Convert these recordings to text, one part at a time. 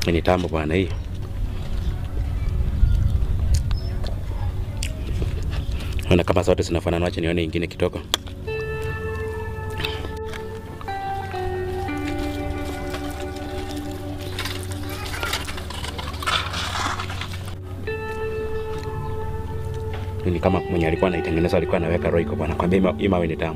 Ni tamu bwana hii. Naona kama zote zinafanana, acha nione ingine kidogo. Ni kama mwenye alikuwa anaitengeneza alikuwa anaweka roiko bwana, kwambia ima- hii mawe ni tamu.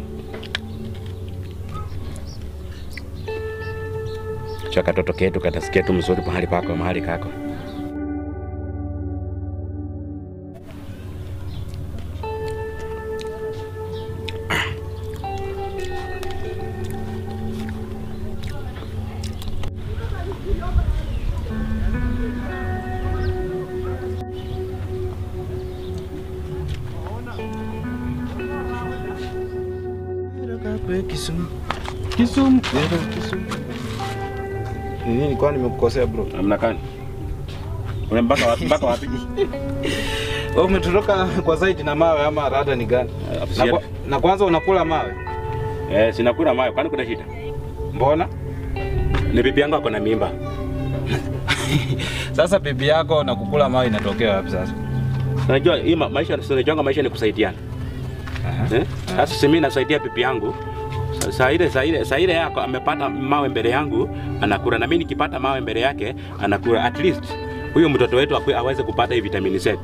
Cha katoto ketu katasikia tu mzuri mahali pako mahali kako. Kisumu. Kisumu. Kisumu. Nini nilikuwa nimekukosea bro? Namna gani? Una mpaka wapi? Mpaka wapi? Wewe umetoroka kwa site na mawe ama rada ni gani? Na, kwa, na kwanza unakula mawe. Eh, sinakula mayo, kwani kuna shida? Mbona? Ni bibi yangu ako na mimba. Sasa bibi yako na kukula mawe inatokea wapi sasa? Unajua hii ma- maisha unajua maisha ni kusaidiana. Aha. Eh? Sasa si mimi nasaidia bibi yangu. Sa- Saa ile saa ile saa ile yako amepata mawe mbele yangu anakula na mimi nikipata mawe mbele yake anakula at least huyo mtoto wetu akwe- aweze kupata hii vitamini Z.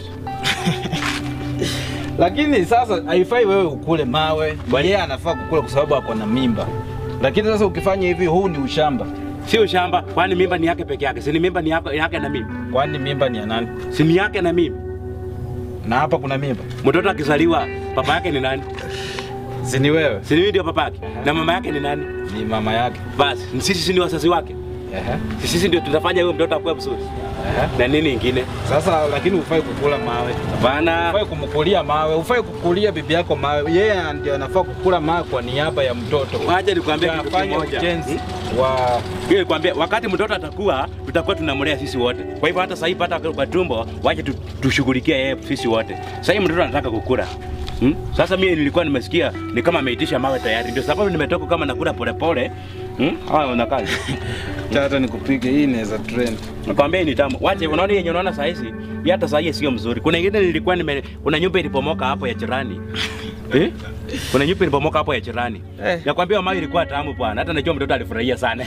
Lakini sasa haifai wewe ukule mawe. Yeye anafaa kukula kwa sababu ako na mimba. Lakini sasa ukifanya hivi huu ni ushamba. Sio shamba, kwani mimba ni yake peke yake. Si ni mimba ni yako yake na mimi. Kwani mimba ni ya nani? Si ni yake na mimi. Na hapa kuna mimba. Mtoto akizaliwa baba yake ni nani? Si ni wewe? Si mimi ndio baba yake. Na mama yake ni nani? Ni mama yake. Basi sisi si ni wazazi wake. Ehe. Sisi ndio tutafanya huyo mtoto akue vizuri. Ehe. Na nini ingine? Sasa lakini ufai kukula mawe. Bana, Ufai kumkulia mawe, ufai kukulia bibi yako mawe. Yeye ndio anafaa kukula mawe kwa niaba ya mtoto. wacha nikwambie kitu Afanye kimoja. ujenzi wa Mimi nikwambia wakati mtoto atakuwa tutakuwa tunamlea sisi wote. Kwa hivyo hata sasa hivi hata kwa tumbo wache tu, tushughulikie yeye sisi wote. Sasa hivi mtoto anataka kukula. Hmm? Sasa mimi nilikuwa nimesikia ni kama ameitisha mawe tayari. Ndio sababu nimetoka kama nakula polepole. Hmm? Haya unakaa. hata nikupige hii inaweza trend. Nakwambia ni tamu. Wache unaona yenye unaona saa hizi, hii hata saa hii sio mzuri. Kuna ingine nilikuwa nime kuna nyumba ilipomoka hapo ya jirani. Eh? Kuna nyumba ilipomoka hapo ya jirani. Eh. Nakwambia mawe ilikuwa tamu bwana. Hata najua mtoto alifurahia sana.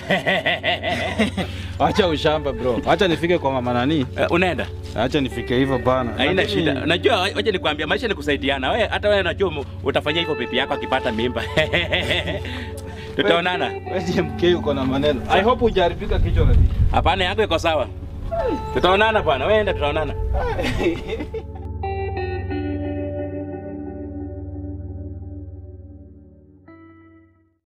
Acha ushamba bro. Acha nifike kwa mama nani? Eh, unaenda? Acha nifike hivyo bana. Haina Lakini- shida. Najua wacha nikwambia maisha ni kusaidiana. Wewe hata wewe najua mu- utafanyia hivyo pipi yako akipata mimba. Tutaonana. Wewe MK uko na maneno. I hope hujaribika kichwa kabisa. Hapana, yako iko sawa. Tutaonana bwana. Wewe enda tutaonana.